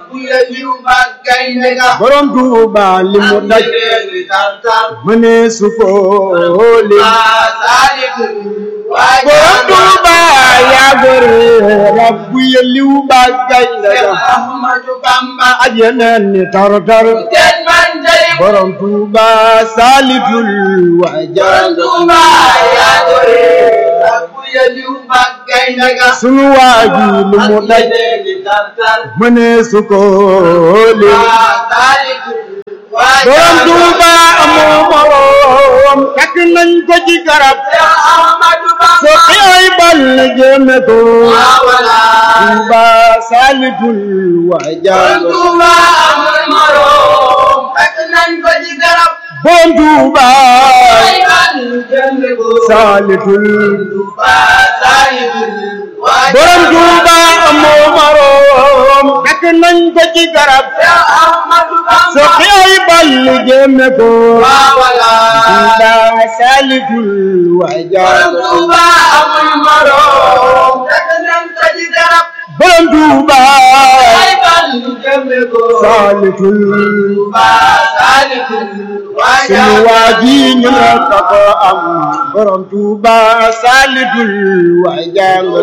borom Tuuba li mu daj mënee su ko lim borom Tuuba yaa gore rabbu yëliw ba gaynde ga ak yeneen ni tar tar borom Tuuba saalitul waajal sunu waaji li mu daj mënee su ko lim borom Tuuba amoo morom takk nañ ko ci garab so ay bal jéeme ko Tuuba saalitul waajal borom Tuuba saalitul borom Tuuba amoo morom takk nañ ko ci garab so ay bal jéeme ko Tuuba saalitul waajal borom Tuuba saalitul sunu waaji ñu ne ko am borom Tuuba saalitul waajal